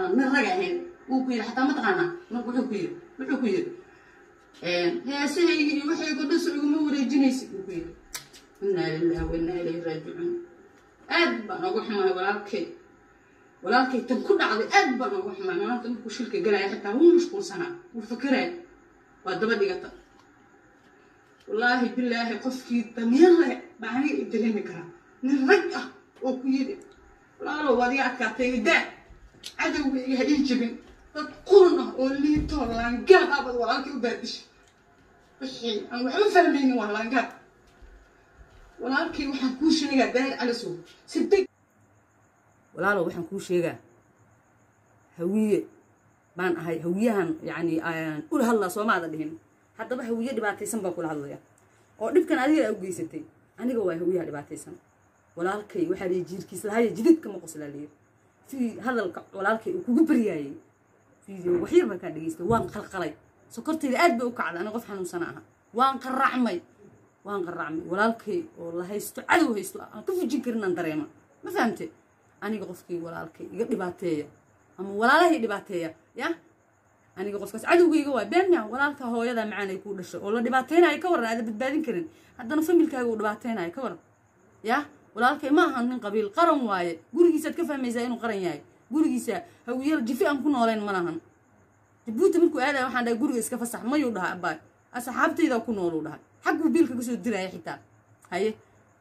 aan nin raga ahayn wuu ku yidhi xataa ma taqaanaa marka wuxuu ku yidhi wuxuu ku yidhi heesahaygi iyo waxaygo dhas iguma wareejinaysid wuu ku yidhi inaa lillahi wa inaa ilayhi raajicuun aad baan uga xumahay walaalkay walaalkay tan ku dhacday aad baan uga xumahay maanta markuu shilka galaya xitaa wuu mashquulsanaa wuu fakeraya waa daba dhigata wallaahi bilaahi qofkii damiir leh baa aniga i dareemi karaa nin rag ah oo ku yidhi walaalow waad iga adkaatay daa cadowga iga ha ii jebin dad qurun ah oo liitoo laangaab ah baad walaalkay u baadishay wixii aan waxba fahmaynin waa laangaab walaalkay waxaan kuu sheegaa daahir calisow si deg walaalow waxaan kuu sheegaa hawiye baan ahay hawiyahan yacni ula hadlaa soomaada dhihin haddaba hawiye dhibaataysan baan kula hadlaya oo dhibkan adiga aa u geysatay aniga waa hawiyaha dhibaataysan walaalkay waxaa lihi jiirkiis lahaaye jididka ma qoslaa lihi sidii hadalka walaalkay uu kugu baryaayay video waxyar baan kaa dhegeystay waan qalqalay sokortayda aad bay u kacday aniga qof xanuunsana aha waan qaracmay waan qaracmay walaalkay oo la haysto cadow haysto aan ka fujin karin aan dareema ma fahamte aniga qofkii walaalkay iga dhibaateeya ama walaalahay dhibaateeya ya aniga qofkaas cadowgayga waa beenya walaalka hooyada macaan ay kuu dhashay oo la dhibaateynayo ka waran aada badbaadin karin haddana familkaaga uu dhibaateynayo ka waran ya walaalkay ma ahan nin qabiil qaran waaye gurigiisaad ka fahmaysaa inuu qaran yahay gurigiisa hawiyal jifi aan ku nooleyn ma lahan jabuuti markuu aadaya waxaan dhahay guriga iska fasax mayuu dhaha abaay asxaabtaydaa ku nooluu dhahay xagguu biilka kasoo diraya xitaa haye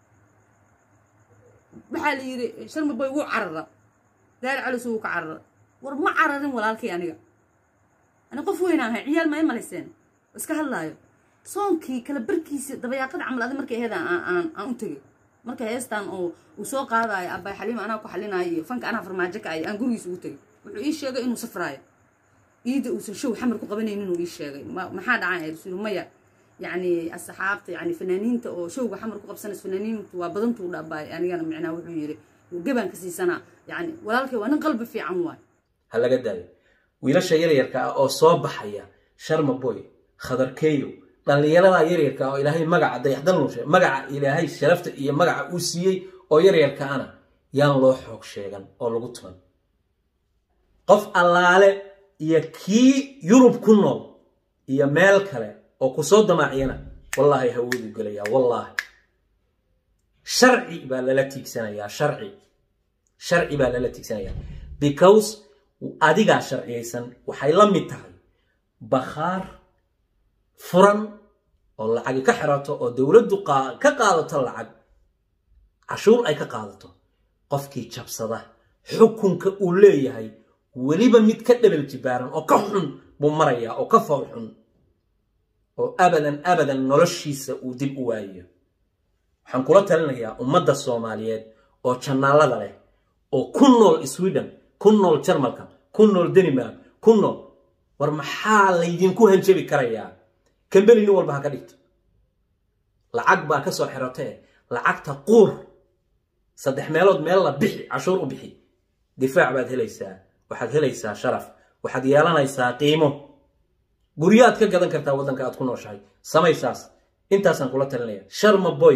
waxaa la yidhi sharmaboy wuu carara daari calisu wuu ka carara war ma cararin walaalkay aniga ani qof weynaan ahay ciyaal ma i malayseen iska hadlaayo soonkii kala barkiisa dabayaaqada camal adi markay aheed aan aan u tegay marka heestan oo uu soo qaadayo abaay xaliima anaa ku xalinayo iyo fanka anaa farmaajo ka ay aan gurigiisa ugu tegay wuxuu ii sheegay inuu safraayo iida uusan show xamar ku qabanaynin inuu ii sheegay maxaa dhacay ay rasuul maya yacni asxaabta yani fanaaniinta oo showga xamar ku qabsanaysa fanaaniintu waa badantuu dhabaay anigana micnaa wuxuu yidhi gabaan ka siisanaa yani walaalkay waa nin qalbi fiican waay ha laga daayo wiilasha yaryarka ah oo soo baxaya sharma boy khadarkeeyo dhallinyarada yaryarka ah oo ilaahay magaca dayaxdal nuushe magaca ilaahay sharafta iyo magaca uu siiyey oo yaryarka ana yaan loo xoog sheegan oo lagu tuman qof allaale iyo kii yurub ku nool iyo meel kale oo kusoo damaaciyana wallaahi hawoodu gelayaa wallaahi sharci baa lala tiigsanayaa sharci sharci baa lala tiigsanayaa because adigaa sharciyaysan waxay la mid tahay bakhaar furan oo lacagi ka xirato oo dowladdu ka qaadato lacag cashuur ay ka qaadato qofkii jabsada xukunka uu leeyahay weliba mid ka dhabal jibaaran oo ka xun buu marayaa oo ka fool xun oo abadan abadan noloshiisa uu dib u waayayo waxaan kula talinayaa ummadda soomaaliyeed oo jannaalada leh oo ku nool sweden ku nool jarmalka ku nool danimark ku nool war maxaa laydinku hanjabi karayaa kambeni nin walba ha ka dhigto lacag baa ka soo xiratee lacagta quur saddex meelood meel la bixi cashuur u bixi difaac baad helaysaa waxaad helaysaa sharaf waxaad yeelanaysaa qiimo guryaad ka gadan kartaa waddanka aad ku nooshahay samaysaas intaasaan kula talinaya sharma boy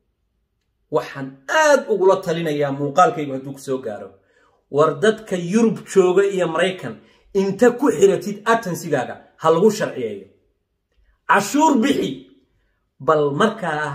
waxaan aad ugula talinayaa muuqaalkaygu hadduu ku soo gaaro war dadka yurub jooga iyo maraykan inta ku xiratid atansigaaga ha lagu sharciyeeyo cashuur bixi bal markaa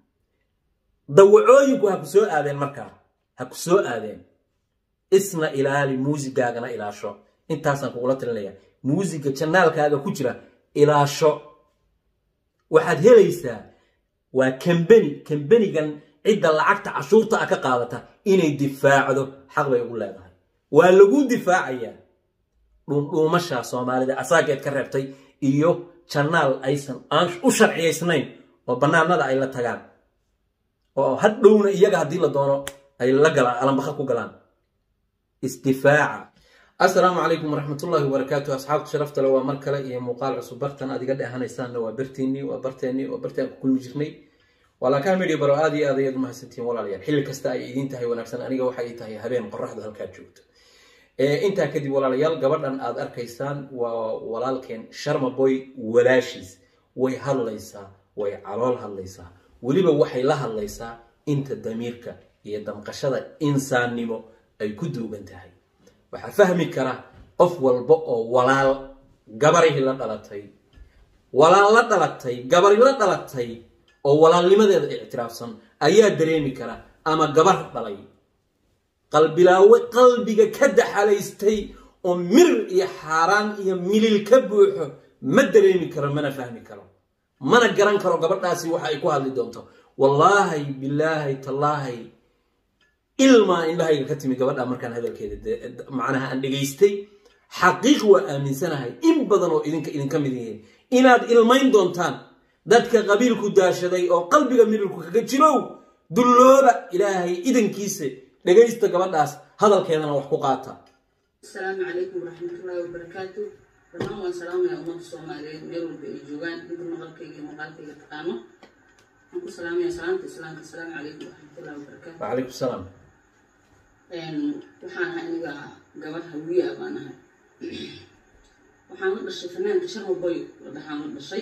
dawacooyinku ha ku soo aadeen markaa ha ku soo aadeen isna ilaali muusigaagana ilaasho intaasaan kugula talinaya muusiga janaalkaaga ku jira ilaasho waxaad helaysaa waa kambeni kambenigan cidda lacagta cashuurta ah ka qaadata inay difaacdo xaq bay ugu leedahay waa lagu difaacayaa dhuundhuumasha soomaalida asaageed ka reebtay iyo janaal aysan aan u sharciyaysnayn oo bannaanada ay la tagaan oo hadhowna iyaga haddii la doono ay la galaan alambaka ku galaan isdifaaca assalaamu calaykum waraxmatullaahi wabarakaatu asxaabta sharafta le waa mar kale iyo muuqaal cusub bartan adiga dheehanaysaanna waa bartiinii waa barteennii waa bartaan ku kulmi jirnay walaakaa midhi baro aad iyo aad ayaad umahadsantihiin walaalayaal xilli kasta ay idiin tahay wanaagsan aniga waxa ay tahay habeen qoraxdu halkaa joogto intaa kadib walaalayaal gabadhan aad arkaysaan waa walaalkeen sharma boy walaashiis way hadlaysaa way calool hadlaysaa weliba waxay la hadlaysaa inta damiirka iyo damqashada insaannimo ay ku duugan tahay waxaa fahmi kara qof walba oo walaal gabarihii la dhalatay walaal la dhalatay gabari la dhalatay oo walaalnimadeeda ictiraafsan ayaa dareemi kara ama gabar dhalay qalbilaawe qalbiga ka daxalaystay oo mirir iyo xaaraan iyo milil ka buuxo ma dareemi karo mana fahmi karo mana garan karo gabadhaasi waxa ay ku hadli doonto wallaahi bilaahi tallaahi ilmaa indhahayga ka timi gabadha markaan hadalkeeda macnaha aan dhegaystay xaqiiq waa aaminsanahay in badan oo idinka idinka mid yihiin inaad ilmayn doontaan dadka qabiilku daashaday oo qalbiga mirilku kaga jirow dullooba ilaahay idankiisa dhegaysta gabadhaas hadalkeedana wax ku qaata asalaamu calaykum waraxmatullaahi wabarakaatu dhammaan waan salaamayaa ummadda soomaaliyeed meel walba ay joogaan inta maqalkayga iyo maqaalkayga taqaano waxaan ku salaamayaa salaamta islaamka asalaamu calaykum waraxmatullaahi wabarakaatu wacalaykum salaam waxaan ahay aniga gabadh hawiya baan ahay waxaan la dhashay fanaanka shan walboy la dhaxaan la dhashay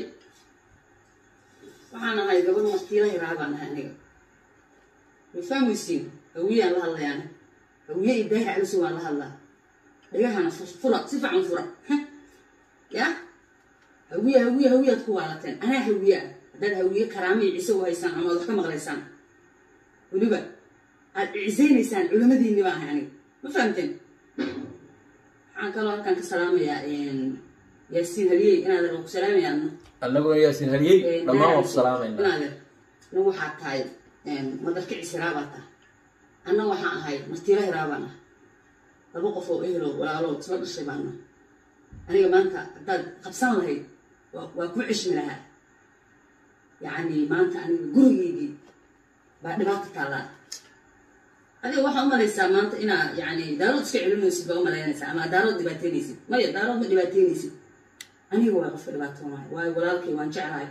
waxaan ahay gabadh martiila hiraa baan ahay aniga way fahmaysiin hawiyaan la hadlayaana hawiye iyo daahir caliso waan la hadlaa dhagahana fura si fiican fura ya hawiye hawiye hawiyaad ku waalateen anaa hawiye ah haddaad hawiye karaama iyo ciise u haysaan ama ad wax ka maqlaysaan weliba aad cisaynaysaan culimadiinni baa ahay aniga ma fahamteen waxaan kaloo halkaan ka salaamayaa yaasiin haliyey inaad ku salaamayaa annaguna yaasin haliyey dhammaan waan ku salaamayna inaadeer nin waxaa tahay madarka cisiraabaa tahay anna waxaan ahay martiila hiraabaan ah laba qof oo ehelo walaalo isla dhashay baana aniga maanta haddaad qabsan lahayd waa ku cishmi lahaa yacni maanta aniga gurigeygii baa dhibaata taallaa adiga waxaa umalaysaa maanta inaa yani daarood iska celinaysid baa umalaynaysaa ama daarood dhibaateynaysid maya daarood ma dhibaateynaysid aniga waa qofka dhibaatoonaya waayo walaalkay waan jeclahay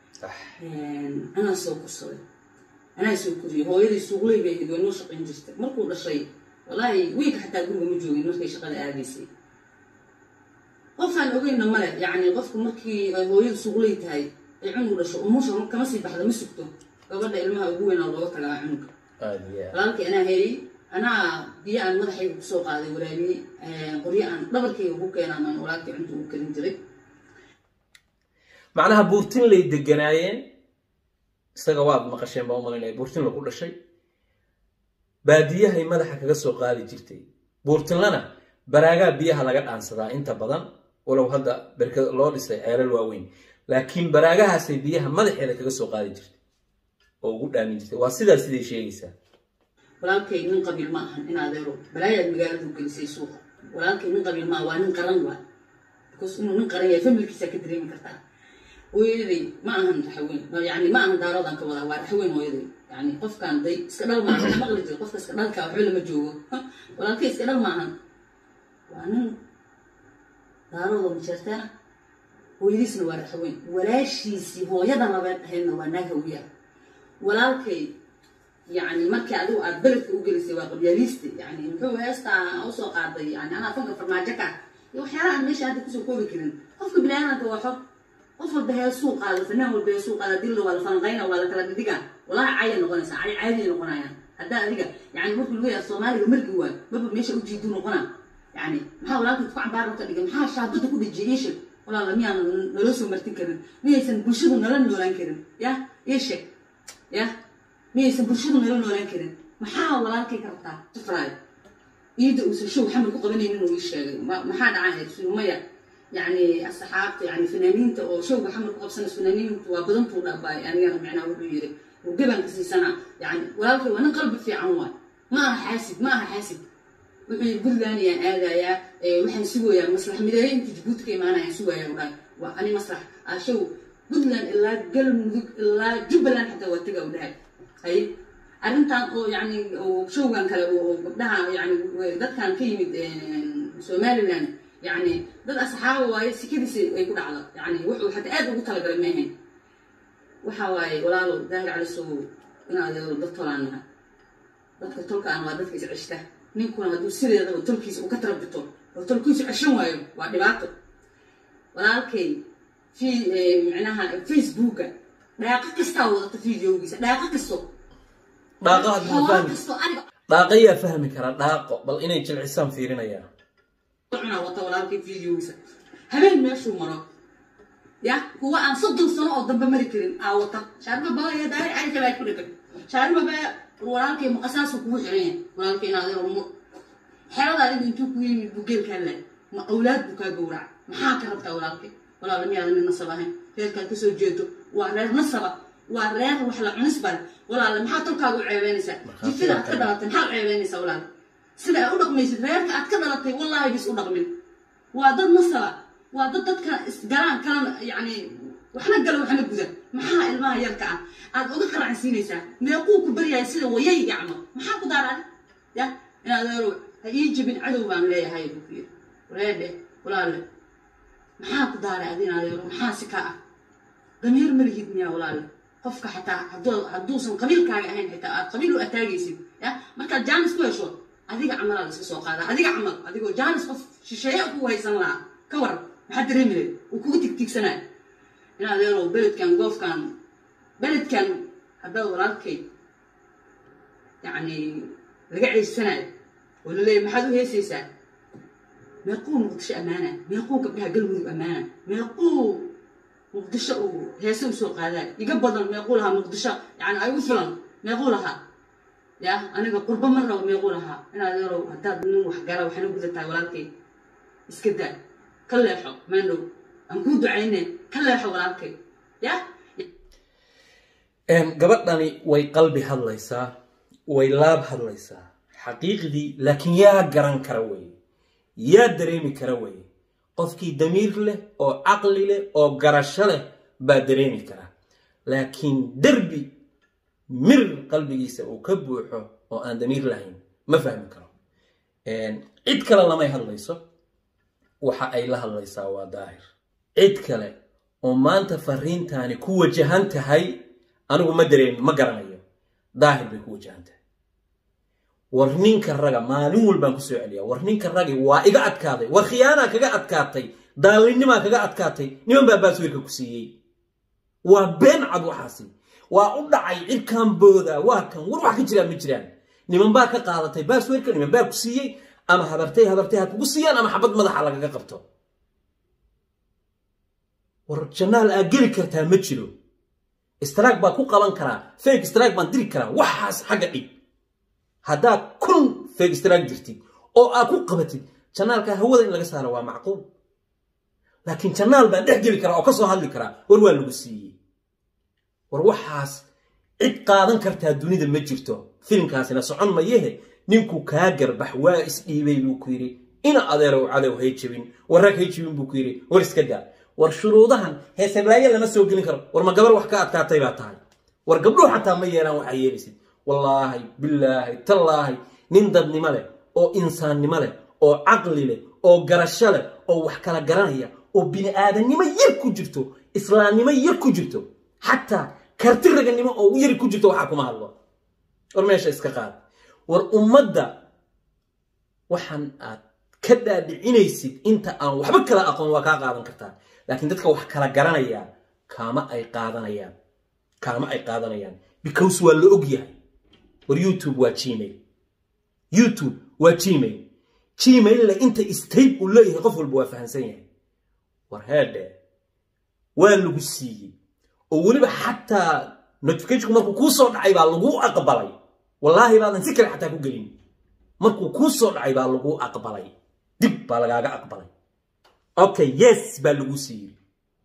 anaa soo korsaday anaa soo koriyay hooyadii suuqley bay ahayd waa noo shaqayn jirtay markuu dhashay wallaahi wiilka xataa guriga ma joogin markay shaqada aadaysay qofaan ogeyna male yacni qofku markii ay hooyadu suuqley tahay ay cunug dhasho umusha kama sii baxda ma sugto gabadha ilmaha ugu weynaa looga tagaa cunuga walaalkii anaa hayay anaa biyo aan madaxayga kusoo qaaday walaabiyey qoryo aan dhabarkayga ku keenaan aan walaalkii cunta ugu karin jiray macnaha buurtin lay deganaayeen isaga waad maqasheen baa umalaynaya buurtin lagu dhashay baadiyahay madaxa kaga soo qaadi jirtay buurtinlana baraagaa biyaha laga dhaansadaa inta badan walow hadda berka loo dhisay ceelal waaweyn laakiin baraagahaasay biyaha madaxeeda kaga soo qaadi jirtay oo ugu dhaamin jirtay waa sidaa siday sheegaysaa walaalkay nin qabiil ma ahan in adeero balaayaad magaaladu gelisay suuqa walaalkay nin qabiil ma waa nin qaran waa because inuu nin qaran yahay familkiisa ka dareemi kartaa hooyaday ma ahan raxweyn yani ma ahan daaroodan ka wadaa waa raxweyn hooyaday yani qofkaan day iska dhal maahan wax maqli jiro qofka iska dhalka waxba lama joogo walaalkay iska dhal maahan waa nin daarooda majeertaa hooyadiisna waa raxweyn walaashiisii hooyada labeed ahaydna waa naag hawiya walaalkay yani markii adigu aad beledka u gelisay waa qabyaaliiste yani muxuu heestaa usoo qaaday yani anaa fanka farmaajo ka iyo waxyaalaha aan meesha hadda kusoo koobi karin qofka biniaadanka waa xor qof walba heesuu qaado fanaan walba heesuu qaada dilla waa la falanqayna waa la kala dhidhiga walaha caya noqonaysa cay caadiya noqonayaan haddaa adiga yani markuu lagu yaha soomaaliga margi waa maba meesha ujiidu noqonaa yani maxaa walaalkii ku cambaaro ka dhigay maxaa shaabada ku dhejiyay iisheg walaala miyaan naloo soo martin karin miyaysan bulshadu nala noolaan karin ya iisheg ya miyaysan bulshadu nala noolaan karin maxaa walaalkay ka rabtaa jafraayo ciidda uusan show xamil ku qabanaynin uu ii sheegay maxaa dhacahayd sumaya yani asxaabta yani fanaaniinta oo showga xamil ku qabsanaysa fanaaniintu waa badantuu dhaabay anigana micnaha wuxuu yiri uu gabanka siisana yani walaalkay waa nin qalbi fiican waay ma aha xaasid ma aha xaasid wuxuu yiri puntland ayaan aadayaa waxaan sugayaa maslax mideeye inta jabuuti ka imaanayaan sugayaa u dhahay waa ani maslax show puntland ilaa galmudug ilaa jubbaland xataa waa taga u dhahay hay arrintan oo yani showgan kale oo gabdhaha yani dadkan ka yimid somaliland yani dad asxaaba waaye sikadiisa ay ku dhacdo yani wuxuu xataa aad ugu talagalay maahayn waxa waaye walaalo daahir calisow inaad yeelo dad tolaan nahay dadka tolkaan waa dadka is ceshta ninkuna hadduu sideedaba tolkiisa uu ka tarabito oo tolkiisu ceshan waayo waa dhibaato walaalkay fi micnaha facebooka dhaaqo kastaa wadata videogiisa dhaaqo kasto dhaaqo hadduu xoolo fahmi kasto aniga dhaaqo yaa fahmi kara dhaaqo bal inay jilcisaan fiirinayaa cunaa wata walaalkay videogiisa habeen meeshuu maro ya kuwa aan soddon sano oo dambe mari karin aa wata shaariba baba iyo daari cali kabaa ku dhegan shaariba baba walaalkay maqasaasu kugu xiran yahay walaalkay inaad yaro mu xerada adigu intuu ku yimid buu geelkaa laay ma awlaad buu kaa gowraca maxaa ka rabtaa walaalkay walaala miyaada nin nasab ahayn reerkaad kasoo jeedo waa reer nasaba waa reer wax la cunis bale walaala maxaa tolkaaga u ceebeynaysaa jifida aad ka dhalatay maxaa u ceebeynaysaa walaala sida aad u dhaqmaysid reerka aad ka dhalatay wallaahi bis u dhaqmin waa dad nasaba waa dad dadka isgalaan kalana yacni waxna gala waxna guda maxaa ilmaha yarka ah aad uga qaracsiinaysaa meequu ku baryahay sida wayay gacmo maxaa ku daaraan ya inaad eero ha ii jebin cadow baan leeyahay buu ku yidhi wareedhe walaale maxaa ku daaray adi inaad eero maxaa si ka ah damiir ma lihid miyaa walaale qofka xataa hadduu hadduusan qabiilkaaga ahayn xitaa aad qabiil u ataagaysid ya markaad jaanis ku hesho adiga camalaad iska soo qaada adiga camal adigoo jaanis qof shisheeye ku haysan lahaa ka waran maxaa dareemi lahayd uu kugu tigtigsanaya inaad eero beledkan goofkan beledkan haddaad walaalkay yacni laga ceysanayo oo laleeyahy maxaad u heesaysaa meequu muqdisho ammaana meequu gabdhaha galmudug ammaana meequu muqdisho uu heese usoo qaadaay iga badan meequu lahaa muqdisho yani ay u filan meequu lahaa ya aniga qurbo ma rabo meequu lahaa inaad yarow haddaad nin wax gara waxna gudataa walaalkay iska daa ka leexo maandhow aan kuu ducayne ka leexo walaalkay ya gabadhani way qalbi hadlaysaa way laab hadlaysaa xaqiiqdii laakiin yaa garan kara weye yaa dareemi kara weye qofkii damiir leh oo caqli leh oo garasho leh baa dareemi kara laakiin derbi mir qalbigiisa uu ka buuxo oo aan damiir lahayn ma fahmi karo cid kale lamay hadlayso waxa ay la hadlaysaa waa daahir cid kale oo maanta fariintaani ku wajahan tahay anigu ma dareemi ma garanayo daahir bay ku wajahan tahay war ninka raga maalin walbaan kusoo celiyaa war ninka ragi waa iga adkaaday war khiyaanaa kaga adkaatay daalinimaa kaga adkaatay niman baa baaswiirka ku siiyey waa been cad waxaasi waa u dhacay cirkaan booda waa kan war wax ka jiraan ma jiraan niman baa ka qaadatay baaswiirka niman baa ku siiyey ama habartay habartay ha kugu siiyaan ama xabad madaxa lagaga qabto war janaal aa geli kartaa ma jiro istraag baa ku qaban karaa fake istraag baan diri karaa waxaas xagga dhig haddaad kun fake istraag jirtid oo aad ku qabatid janaalka hawada in laga saaro waa macquul laakiin janaal baan dhex geli karaa oo ka soo hadli karaa war waa lagu siiyey war waxaas cid qaadan kartaa dunida ma jirto filimkaasina socon mayehe ninkuu kaa garbax waa isdhiibay buu ku yidhi ina adeerow cadow hay jebin warrag hay jebin buu ku yidhi war iska daa war shuruudahan heeseblaaye lama soo gelin karo war ma gabar wax ka adkaatay baa tahay war gabdhuhu xataa ma yeelaan waxaa yeelaysid wallaahi bilaahi tallaahi nin dadnimo leh oo insaannimo leh oo caqli leh oo garasho leh oo wax kala garanaya oo bini aadannimo yar ku jirto islaamnimo yar ku jirto xataa karti raganimo oo yar ku jirto waxaa kuma hadlo war meesha iska qaad war ummadda waxaan aad ka dhaadhicinaysid inta aan waxba kala aqoon waa kaa qaadan kartaa laakiin dadka wax kala garanaya kaama ay qaadanayaan kaama ay qaadanayaan because waa la og yahay war youtube waa gmail youtube waa gmail gmaille inta state uu leeyahay qof walba waa fahamsan yahay war heedhe waa lagu siiyey oo weliba xataa notificationku markuu kuu soo dhacay baa laguu aqbalay wallaahi baadan si kale xataa ku gelin markuu kuu soo dhacay baa laguu aqbalay dib baa lagaaga aqbalay okay yes baa lagu siiyey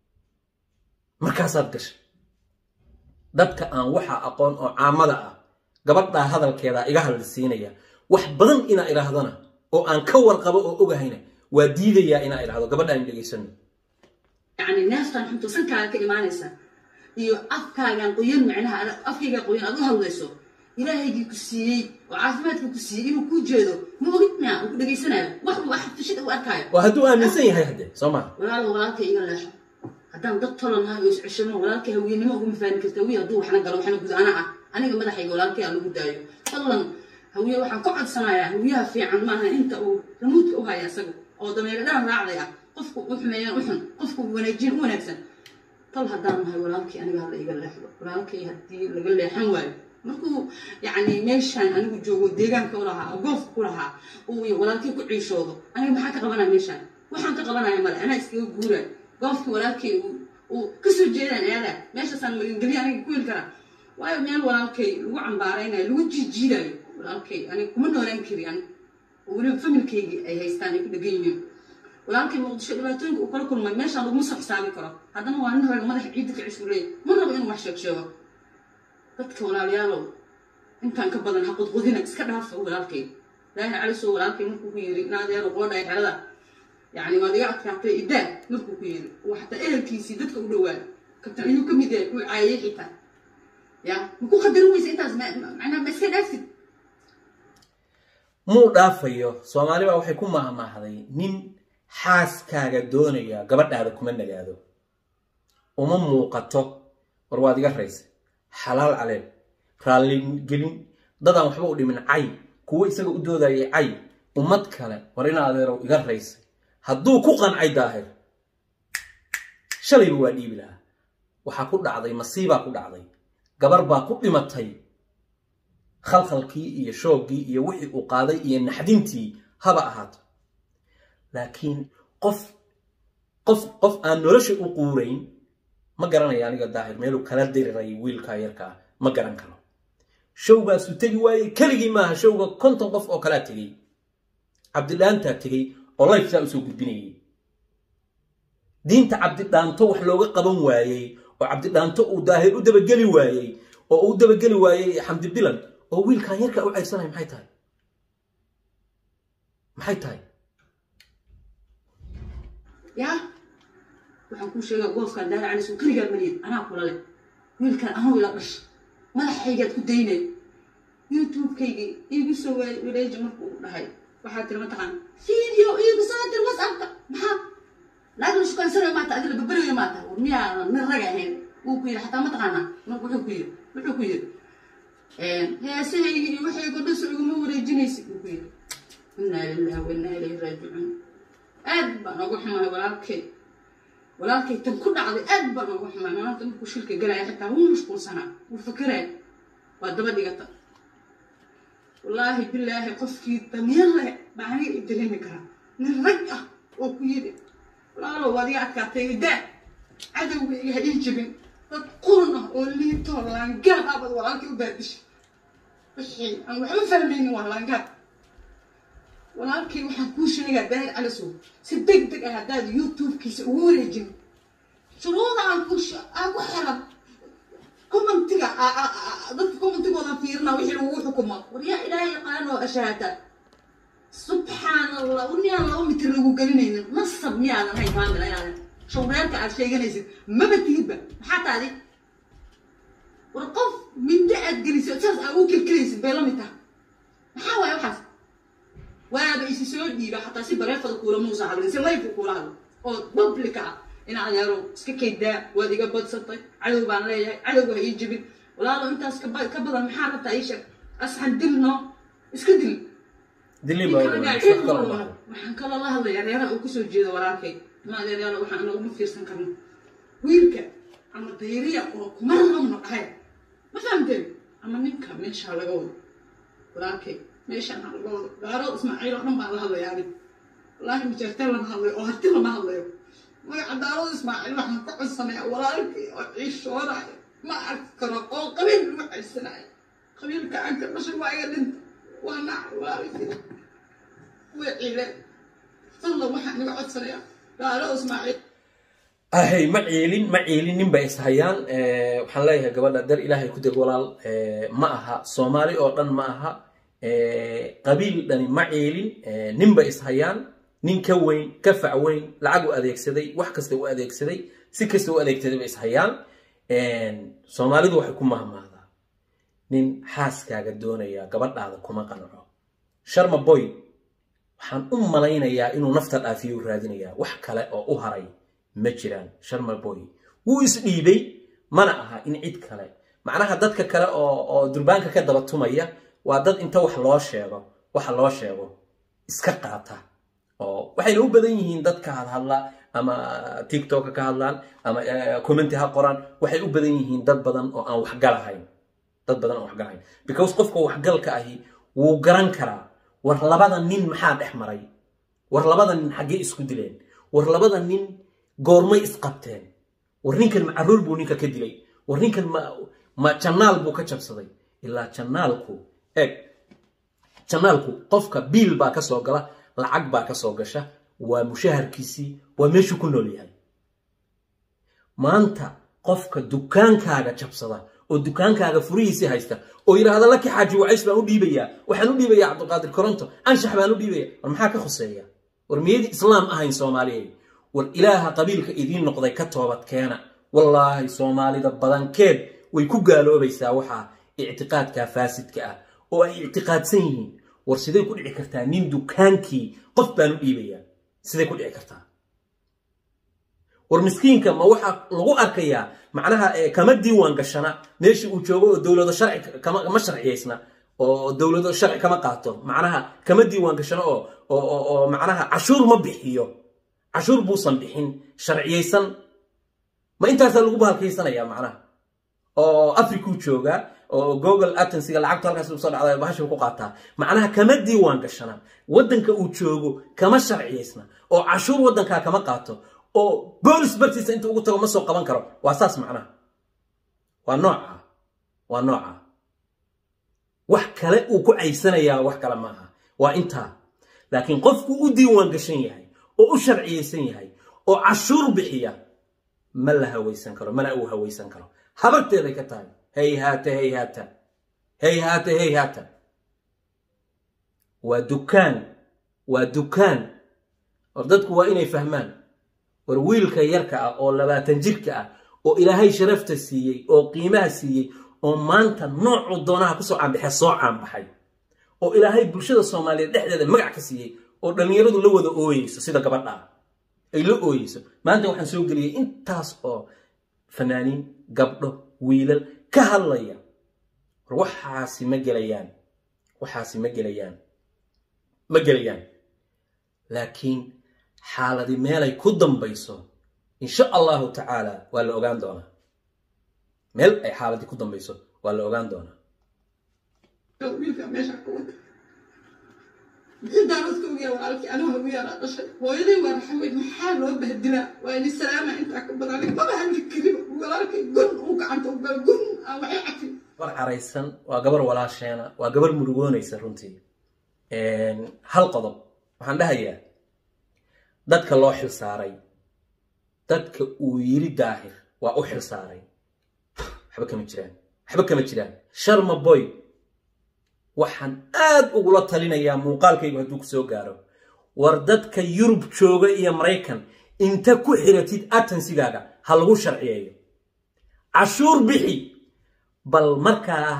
markaasaad gashay dadka aan waxa aqoon oo caamada ah gabadhaa hadalkeeda iga hadlisiinaya wax badan inaa idhaahdana oo aan ka warqabo oo ogahayna waa diidayaa inaa idhaahdo gabadhaan dhegaysano يعني ناس كان حنتو سنكا كإيمانيسا iyo afkaagan qoyan macnaha afkayga qoyan aad u hadlayso ilaahaygii ku siiyey oo caafimaadka ku siiyey inuu kuu jeedo ma ogidna uu ku dhegaysanayo wax uu wax fashid u arkaayo waa hadduu aaminsan yahay haddee soo maa walaalo walaalka iga leexo haddaan dad tolan nahay oo isceshano walaalka hawiyenimo uguma faani karta hawiye hadduu waxna galo waxna guda ana ah aniga madaxayga walaalkay aan lagu daayo fadlan hawiye waxaan ka codsanayaa hawiyaha fiican maaha inta uu ramuudka u haya isaga oo dameere dhaan raacday ah qofku u xumeeyaan u xun qofku wanaajin u wanaagsan tal haddaan nahay walaalkii aniga hadla iga leexdo walaalkay haddii laga leexan waayo markuu yacni meeshaan anigu joogo deegaanka u lahaa oo goofka ku lahaa uu walaalkay ku ciishoodo aniga maxaa ka qabanaya meeshaan waxaan ka qabanaya male anaa iskaga guura goofkii walaalkay uu kasoo jeedaan aadaa meeshaasaan magangelya aniga ku heli karaa waayo meel walaalkay lagu cambaaraynayo lagu jiijiidayo walaalkay aniga kuma noolaan kari ani oo weliba familkaygii ay haystaan ay ku dhegan yihiin walaalkay muqdisho dhibaatooyinka uu kala kulmay meeshaan laguma soo xisaabi karo haddana waa nin raga madaxa ciidda ka cisuu leeyahy ma rabo inuu wax sheeg sheego dadka walaalayaalow intaan ka badan ha qudqudina iska dhaafa walaalkay ilaahi calisoo walaalkay markuu ku yidhi naadeero qoodhay xerada yacni waad iga adkaatay idaa markuu ku yidhi uu xataa ehelkiisii dadka u dhowaa kabtan ayuu ka mid yahay uu caayay xitaa ya ma ku qadarin weysa intaas macnaha ma iska dhaafid muu dhaafayo soomaali baa waxay ku mahmaahday nin xaaskaaga doonaya gabadhaada kuma nagaado uma muuqato war waad iga raysa xalaal caleen raalligelin dadaan waxba u dhimin cay kuwo isaga u doodayay cay ummad kale war ina adeerow iga raysay hadduu ku qancay daahir shalayba waa dhiibi lahaa waxaa ku dhacday masiibaa ku dhacday gabar baa ku dhimatay khalkhalkii iyo shooggii iyo wixii uu qaaday iyo naxdintii haba ahaato laakiin qof qof qof aan nolosha u quurayn ma garanaya aniga daahir meeluu kala diriray wiilkaa yarkaa ma garan karo showgaasuu tegi waayey keligii maaha showga konton qof oo kalaa tegey cabdidhaantaa tegey oo lifesaa usoo gudbinayay diinta cabdidhaanto wax looga qaban waayey oo cabdidhaanto uu daahir u dabageli waayey oo uu dabageli waayey xamdi bilan oo wiilkan yarkaa u ceyrsanaya maxay tahay maxay tahay yaa waxaan kuu sheegaa goofkaan daara calis uu keligaa maliyid anaa kula leh wiilkan anuu ila dhasha madaxaygaad ku daynay youtube-kaygii iigu soo wareeji markuu dhahay waxaa tiri mataqaan video iigu soo dir whatsappka maxaa naagla shukansanayo maata adila babarayo maata war miyaanan nin raga ahayn wuu ku yidhi xataa mataqaanaa marka wuxuu ku yidhi wuxuu ku yidhi heesahaygi iyo waxaygo dhaso iguma wareejinaysid wuu ku yidhi inaa lillahi wa inaa ilayhi raajicuun aad baan uga xumahay walaalkay walaalkay tan ku dhacday aad baan uga xumahay maanta markuu shilka galaya xitaa wuu mashquulsanaa wuu fakeraya waa daba dhigata wallaahi bilaahi qofkii damiir leh baa aniga i dareemi karaa nin rag ah oo ku yidhi walaalow waad iga adkaatay idaa cadowga iga ii jibin dad qurun ah oo liitoo laangaad ah baad walaalkay u baadishay wixii aan waxba fahmaynin waa laangaad walaalkay waxaan kuu sheegaa daahir calisow si deg deg ah haddaad youtube-kiisa ugu wareejin shuruuda aan ku aan ku xiran commentiga dadka commentigooda fiirina wixii lagu xukumo war yaa ilaahay yaqaan oo ashaata subxaan allah uniyaan laba mitir lagu gelinaynin nasab miyaadan hayn kaamila inaadan shawreerka aad sheeganaysid maba tigidba maxaa taadi war qof mindi aad gelisay saas aa u kelkelaysid bay la mid taha maxaa waaye waxaas waaba isi soo dhiiba xataa si bareefada kuula muusa hadlin si layfu kuula hadlo oo publica ah ina adeero iska kaydaa waad iga badsatay cadow baan leeyahay cadowga ha ii jibin walaalo intaas ka badan maxaa rabtaa ii sheeg asxan dilno iska dil waxaan kaloo la hadlaya reeraha uu kasoo jeedo walaalkay ma adeeryaalo waxaan naguma fiirsan karno wiilka ama dayriya oo kuma rabno dhahay ma fahamteen ama ninka meeshaa laga wado walaalkay meeshaan ha laga wado gaarood ismaaciil oo dhan baan la hadlaya anig wallaahi majeerteen lama hadlayo oo harti lama hadlayo magaca daarood ismaaciil waxaan ka codsanaya walaalkii oo ciishoonaya ma arki karo oo qabiil lagu caysanaya qabiilka aan ka dhashay waa iga dhinta waa nac walaalkii way ciileen fadlan waxaan iga codsanaya daarood ismaaciil ahay ma ciilin ma ciilin nin bay ishayaan waxaan leeyahay gabadha dar ilaahay ku deg walaal ma aha soomaali oo dhan ma aha qabiil dhani ma ciilin nin bay ishayaan nin ka weyn ka fac weyn lacag u adeegsaday wax kasta u adeegsaday si kasta u adeegsaday bay ishayaan soomaalidu waxay ku mahmahdaa nin xaaskaaga doonaya gabadhaada kuma qanco sharma boy waxaan u malaynayaa inuu nafta dhaafiyo raadinayaa wax kale oo u haray ma jiraan sharma boy wuu isdhiibay mana aha in cid kale macnaha dadka kale oo durbaanka ka daba tumaya waa dad inta wax loo sheego waxa loo sheego iska qaata oo waxayna u badan yihiin dadka hadhadla ama tiktoka ka hadlaan ama commenti ha qoraan waxay u badan yihiin dad badan oo aan waxgalahayn dad badan oo waxgalayn because qofka waxgalka ahi wuu garan karaa war labada nin maxaa dhex maray war labada nin xaggee isku dileen war labada nin goormay isqabteen war ninkan ma caruur buu ninka ka dilay war ninkan ma ma jannaal buu ka jabsaday ilaa jannaalku eg jannaalku qofka biil baa ka soo gala lacag baa ka soo gasha waa mushaharkiisii waa meeshuu ku nool yahay maanta qofka dukaankaaga jabsada oo dukaankaaga furihiisii haysta oo yidhaahda laki xaaji wacays baan u dhiibayaa waxaan u dhiibayaa cabdiqaadir koronto anshax baan u dhiibaya war maxaa ka khuseeya war miyadii islaam ahayn soomaaliyeed war ilaaha qabiilka idiin noqday ka toobad keena wallaahi soomaalida badankeed way ku gaaloobaysaa waxaa ictiqaadka faasidka ah oo ay ictiqaadsan yihiin war siday ku dhici kartaa nin dukaankii qof baan u dhiibayaa siday ku dhici kartaa war miskiinka ma waxaa lagu arkayaa macnaha kama diiwaan gashana meeshii uu joogo oo dowlado sharci kama sharciyaysna oo dowlado sharci kama qaato macnaha kama diiwaan gashano oo oo macnaha cashuur ma bixiyo cashuur buusan bixin sharciyaysan ma intaasaa lagu bahalkaysanaya macnaha oo africuu joogaa oo google atensiga lacagtu halkaas usoo dhacda bahasha ku qaataa macnaha kama diiwaan gashana waddanka uu joogo kama sharciyaysna oo cashuur waddankaa kama qaato oo boolis bartiisa inta ugu tago ma soo qaban karo waa saas macnaha waa nooca waa nooca wax kale uu ku caysanayaa wax kale maaha waa intaa laakiin qofku u diiwaan gashan yahay oo u sharciyaysan yahay oo cashuur bixiya ma la hawaysan karo mana uu hawaysan karo habarteeday ka tahay hayhaata hayhaata hayhaata hayhaata waa dukaan waa dukaan war dadku waa inay fahmaan war wiilka yarka ah oo labaatan jirka ah oo ilaahay sharafta siiyey oo qiimaha siiyey oo maanta noocuu doonaha kusoo caanbaxee soo caanbaxay oo ilaahay bulshada soomaaliyeed dhexdeeda magac ka siiyey oo dhallinyaradu la wada ooyeyso sida gabadhaa ay la ooyeyso maanta waxaan soo geliyey intaas oo fanaaniin gabdho wiilal ka hadlaya war waxaasi ma gelayaan waxaasi ma gelayaan ma gelayaan laakiin xaaladi meelay ku dambayso insha allahu tacaala waa la ogaan doonaa meel ay xaaladii ku dambayso waa la ogaan doonaa wiilka meesha ka wada intaan iska ogiyaa walaalkii anigu hagu yaaraa dhashay hooyaday waa raxaweyd maxaa loo bahdilaa waa ini salaama intaa ka badan maba hadli kariba walaalkay gon uu gacanta u gala gon aan waxay cafin gabar caraysan waa gabar walaasheena waa gabar murugoonaysa runtii hal qodob waxaan dhahayaa dadka loo xil saaray dadka uu yiri daahir waa u xil saaray waxba kama jiraan waxba kama jiraan sharma boy waxaan aad ugula talinayaa muuqaalkaygu hadduu ku soo gaaro war dadka yurub jooga iyo maraykan inta ku xiratid atansigaaga ha lagu sharciyeeyo cashuur bixi bal markaa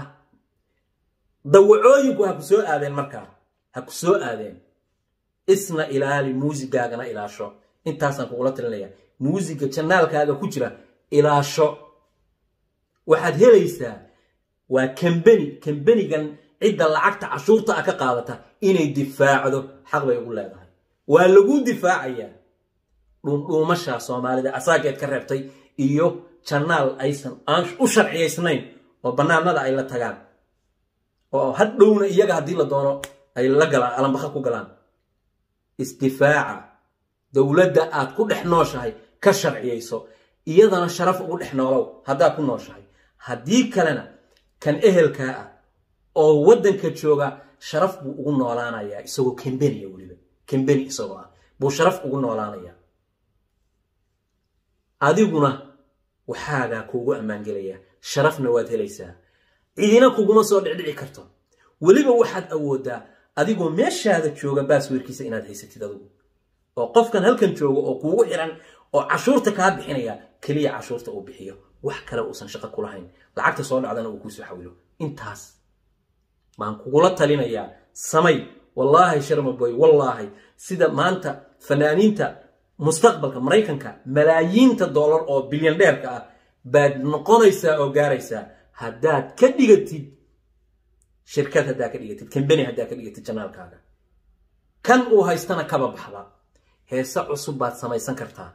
dawacooyinku ha ku soo aadeen markaa ha ku soo aadeen isna ilaali muusigaagana ilaasho intaasaan kugula talinaya muusiga janaalkaaga ku jira ilaasho waxaad helaysaa waa kambeni kambenigan cidda lacagta cashuurta ah ka qaadata inay difaacdo xaq bay ugu leedahay waa lagu difaacayaa dhuundhuumasha soomaalida asaageed ka reebtay iyo janaal aysan aan u sharciyaysnayn oo bannaanada ay la tagaan oo hadhowna iyaga haddii la doono ay la galaan alambaqa ku galaan isdifaaca dowladda aad ku dhex nooshahay ka sharciyayso iyadana sharaf ugu dhex noolow haddaad ku nooshahay haddii kalena kan ehelkaa ah oo waddanka jooga sharaf buu ugu noolaanayaa isagoo kambeniya weliba kambeni isagoo ah buu sharaf ugu noolaanayaa adiguna waxaagaa kuugu ammaangelayaa sharafna waad helaysaa cidina kuguma soo dhicdhici karto weliba waxaad awooddaa adigoo meeshaada jooga baasweerkiisa inaad haysatid adigu oo qofkan halkan jooga oo kuugu xiran oo cashuurta kaa bixinaya keliya cashuurta uu bixiyo wax kale uusan shaqo ku lahayn lacagta soo dhacdana uu kuusoo xawilo intaas baan kugula talinayaa samay wallaahi sharmaboy wallaahi sida maanta fanaaniinta mustaqbalka maraykanka malaayiinta dollar oo bilyan dheerka ah baad noqonaysaa oo gaaraysaa haddaad ka dhigatid shirkad haddaa ka dhigatid kambeni haddaa ka dhigatid janaalkaaga kan uu haystana kaba baxda heese cusub baad samaysan kartaa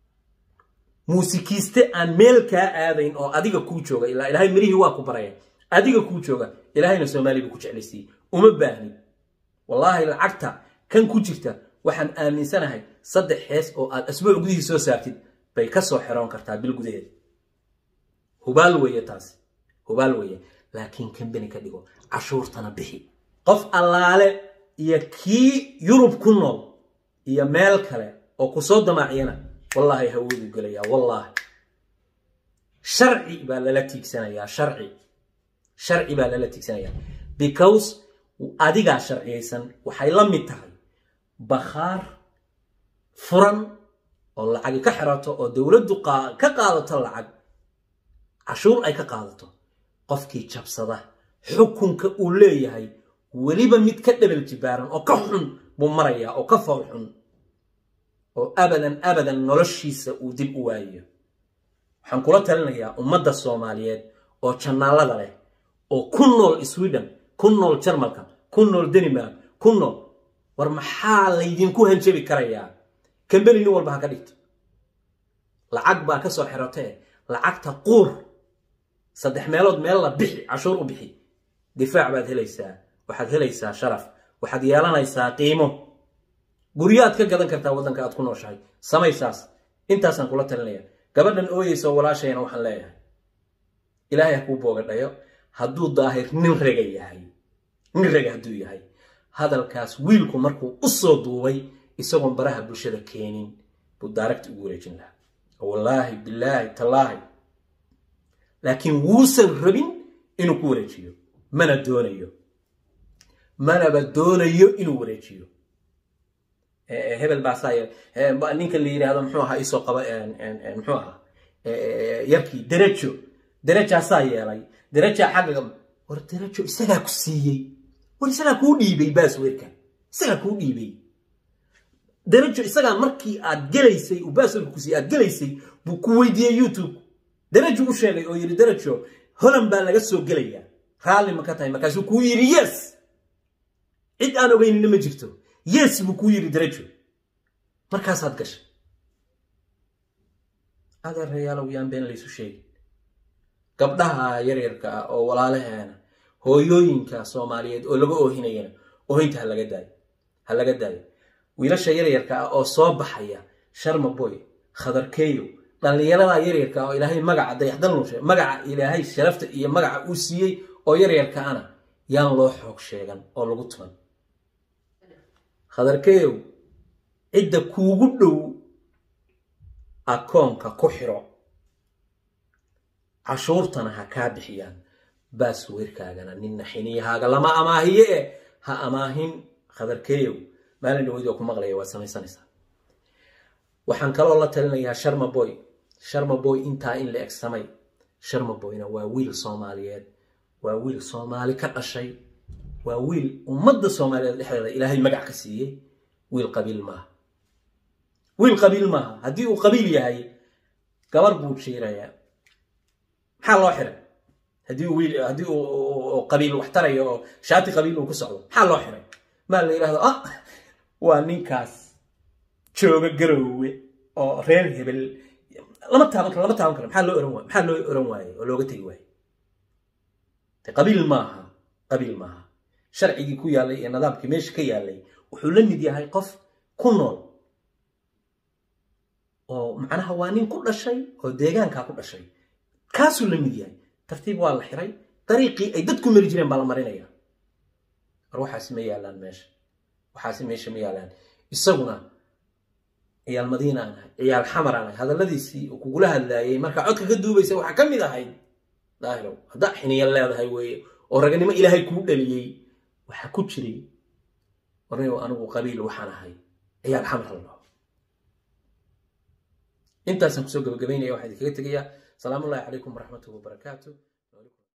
muusikiiste aan meel kaa aadayn oo adiga kuu jooga ilaa ilaahay mirihii waa ku baraya adiga kuu jooga ilaahayna soomaaliya buu ku jeclaysiiyey uma baahnin wallaahi lacagta kan ku jirta waxaan aaminsanahay saddex hees oo aad asbuuc gudihii soo saartid bay ka soo xeroon kartaa bil gudaheeda hubaal weeye taasi hubaal weeye laakiin kambani ka dhigo cashuurtana bixi qof allaale iyo kii yurub ku nool iyo meel kale oo ku soo damaaciyana wallaahi hawoodu gelayaa wallaahi sharci baa lala tiigsanayaa sharci sharci baa lala tiigsanayaa because adigaa sharciyaysan waxay la mid tahay bakhaar furan oo lacagi ka xirato oo dowladdu ka qaadato lacag cashuur ay ka qaadato qofkii jabsada xukunka uu leeyahay weliba mid ka dhabal jibaaran oo ka xun buu marayaa oo ka fool xun oo abadan abadan noloshiisa uu dib u waayayo waxaan kula talinayaa ummadda soomaaliyeed oo jannaalada leh oo ku nool sweden ku nool jarmalka ku nool danimark ku nool war maxaa laydinku hanjabi karayaa kambeni nin walba ha ka dhigto lacag baa ka soo xirotee lacagta quur saddex meelood meel la bixi cashuur u bixi difaac baad helaysaa waxaad helaysaa sharaf waxaad yeelanaysaa qiimo guryaad ka gadan kartaa waddanka aad ku nooshahay samaysaas intaasaan kula talinaya gabadhan ooyeyso walaashayna waxaan leeyahay ilaahay ha kuu boogadhayo hadduu daahir nin rega yahay nin rega hadduu yahay hadalkaas wiilku markuu u soo duubay isagoon baraha bulshada keenin buu daaragta ugu wareejin lahaa wallaahi bilaahi tallaahi laakiin wuusan rabin inuu ku wareejiyo mana doonayo manaba doonayo inuu wareejiyo hebel baasaa ninka la yidhaahdo muxuu ahaa isoo qaba muxuu ahaa yarkii derajo derajaasaa yeelay derajaa xagga war derajo isagaa ku siiyey war isagaa kuu dhiibay baasweerka isagaa kuu dhiibay derajo isagaa markii aad gelaysay uu baasweerka ku siiyey aad gelaysay buu ku weydiiyey youtube derajo u sheegay oo yidhi derajo holan baa laga soo gelayaa raalli ma ka tahay markaasuu kuu yidhi yes cid aan ogeynina ma jirto yes buu kuu yidhi derajo markaasaad gashay adeerayaalow yaan been laysu sheegin gabdhaha yaryarka ah oo walaalaheena hooyooyinka soomaaliyeed oo laga oohinayana oohinta ha laga daayo ha laga daayo wiilasha yaryarka ah oo soo baxaya sharma boy khadarkeeyo dhallinyarada yaryarka oo ilaahay magaca dayaxdal nushe magaca ilaahay sharafta iyo magaca uu siiyey oo yaryarka ana yaan loo xoog sheegan oo lagu tuman khadarkeeyow cidda kuugu dhow akoonka ku xiro cashuurtana ha kaa bixiyaan baasweerkaagana ninna xiniyahaaga lama amaahiye eh ha amaahin khadarkeeyow maalin dhaweyd oo ku maqlaya waad samaysanaysaa waxaan kaloo la talinayaa sharma boy sharma boy intaa in la eg samay sharma boyna waa wiil soomaaliyeed waa wiil soomaali ka dhashay waa wiil ummadda soomaaliyeed dhexdeeda ilaahay magac ka siiyey wiil qabiil maaha wiil qabiil maaha haddii uu qabiil yahay gabar buu jiirayaa maxaa loo xiray haddii uu wiil haddii uu qabiil wax tarayo oo shaati qabiil uu ku socdo maxaa loo xiray maa la yidhahdo ah waa ninkaas jooga garoowe oo reer hebel lama taaban karo lama taaban karo maxaa loo oran waay maxaa loo oran waayey oo looga tegi waayey qabiil maaha qabiil maaha sharcigii ku yaallay iyo nidaamkii meesha ka yaallay wuxuu la mid yahay qof ku nool oo macnaha waa nin ku dhashay oo deegaankaa ku dhashay kaasuu la mid yahay tartiib waa la xiray dariiqii ay dadku mari jireen baa la marinaya war waxaasi ma yaallaan meesha waxaasi meesha ma yaallaan isaguna ciyaal madiina aan ahay ciyaal xamar aan ahay hadalladiisii uu kugula hadlaayay markaa codka ka duubaysa waxaa ka mid ahayd daahirow haddaa xiniya leedahay weeye oo raganimo ilaahay kuu dhaliyey waxaa ku jiray warnayow anigu qabiil waxaan ahay ciyaal xamar la dhaho intaasaan kusoo gabagabaynaya waxaan idinkaga tegayaa salaamu ullahi calaykum waraxmatullahi wabarakaatu